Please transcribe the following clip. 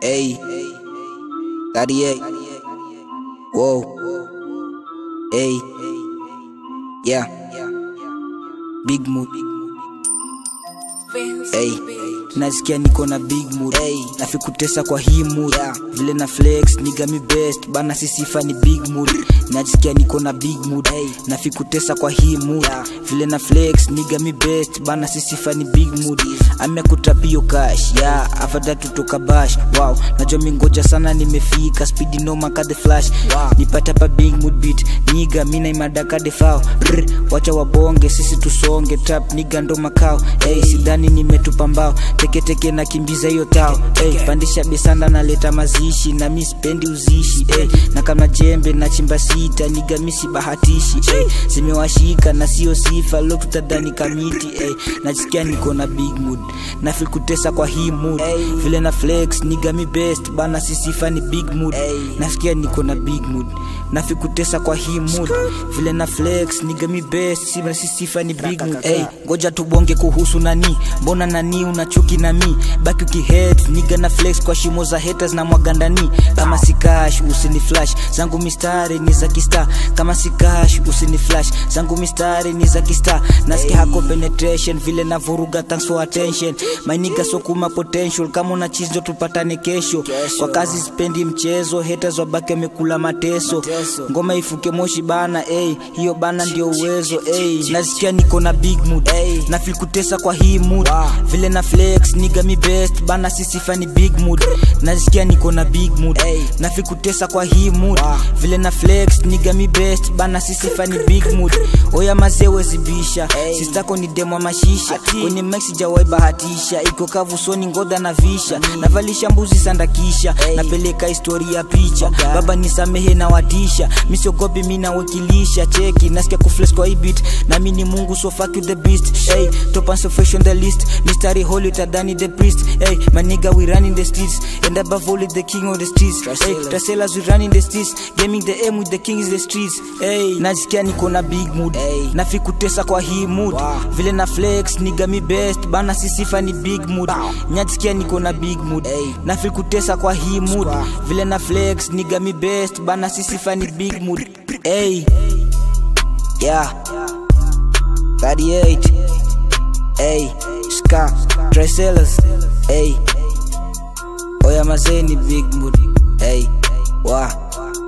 Hey, 38. Whoa. Hey, yeah. Big mood. Hey, nasikia niko na big mood. Hey, nafikutesa kwa hii mood. Yeah. Vile na flex niga mi best bana, sisifa ni big mood. Nasikia niko na big mood. Hey, nafikutesa kwa hii mood. Yeah. Vile na flex niga mi best bana, sisifa ni big mood. Amekutapio cash yeah, afadhali tutoka bash. Wow, najua mingoja sana, nimefika speed noma ka the flash. Wow, nipata pa big mood beat niga mina imadaka de fao. Brr, wacha wabonge sisi tusonge trap niga ndo makao. Hey, sidhani nimetupa mbao teketeke na kimbiza hiyo tao. Hey, pandisha besanda naleta mazishi na mi spendi uzishi. Hey, na kama jembe na chimba sita niga mi si bahatishi. Hey, zimewashika na sio sifa lo tutadhani kamiti. Hey, najisikia niko na big mood na feel kutesa kwa hii mood vile na flex niga mi best bana sisifa ni big mood nasikia niko na big mood na feel kutesa kwa hii mood vile na flex niga mi best sima sisifa ni big mood hey, ngoja tubonge kuhusu nani mbona nani unachuki na mi baki ukihet niga na flex kwa shimo za haters na mwagandani kama si cash usini flash zangu mistari ni za kista kama si cash usini flash zangu mistari ni za kista nasikia hako penetration vile na vuruga thanks for attention my nigga so kuma potential kama una chizo tupatane kesho kwa kazi sipendi mchezo haters wabaki wamekula mateso ngoma ifuke moshi bana hey, hiyo bana ndio uwezo hey. nasikia niko na big mood hey. na feel kutesa kwa hii mood vile na flex niga mi best bana sisifa ni big mood nasikia niko na big mood hey. na feel kutesa kwa hii mood vile na flex niga mi best bana sisifa ni big mood oya mazee wezibisha hey. sistako ni demo mashisha kwenye mex sijawai bahatisha iko kavu soni ngoda na visha navalisha mbuzi sandakisha napeleka historia picha baba nisamehe na watisha misiogopi mi nawakilisha cheki nasikia kufles kwa ibit nami ni mungu so fuck you the beast hey, top and so fresh on the list mystery holy tadani the priest hey, my nigga we running the streets and above all the king of the streets hey, traselas we running the streets gaming the aim with the king is the streets hey, nasikia niko na big mood hey. nafikutesa kwa hii mood wow. vile na flex niga mi best bana sisifa ni big mood nyasikia niko na big mood hey. nafikutesa kwa hii mood vile na flex niga mi best bana sisifa ni big mood hey. yeah 38 hey. ska traselas hey. oya mazee ni big mood hey. wa